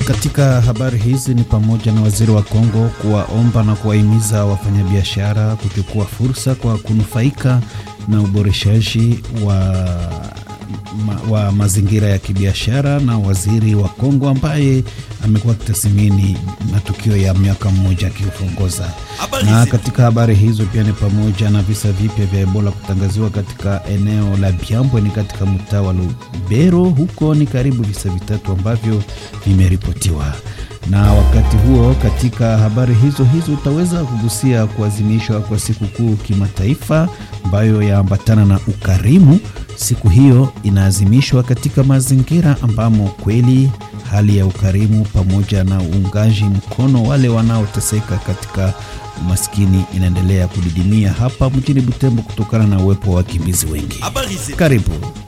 katika habari hizi ni pamoja na waziri wa Kongo kuwaomba na kuwahimiza wafanyabiashara kuchukua fursa kwa kunufaika na uboreshaji wa, ma, wa mazingira ya kibiashara, na waziri wa Kongo ambaye amekuwa akitathmini matukio ya miaka mmoja akiongoza. Na katika habari hizo pia ni pamoja na visa vipya vya Ebola kutangaziwa katika eneo la Byambwe ni katika mtaa wa Lubero, huko ni karibu visa vitatu ambavyo vimeripotiwa. Na wakati huo, katika habari hizo hizo utaweza kugusia kuadhimishwa kwa sikukuu kimataifa ambayo yaambatana na ukarimu. Siku hiyo inaadhimishwa katika mazingira ambamo kweli hali ya ukarimu pamoja na uungaji mkono wale wanaoteseka katika umaskini inaendelea kudidimia hapa mjini Butembo kutokana na uwepo wa wakimbizi wengi. Karibu.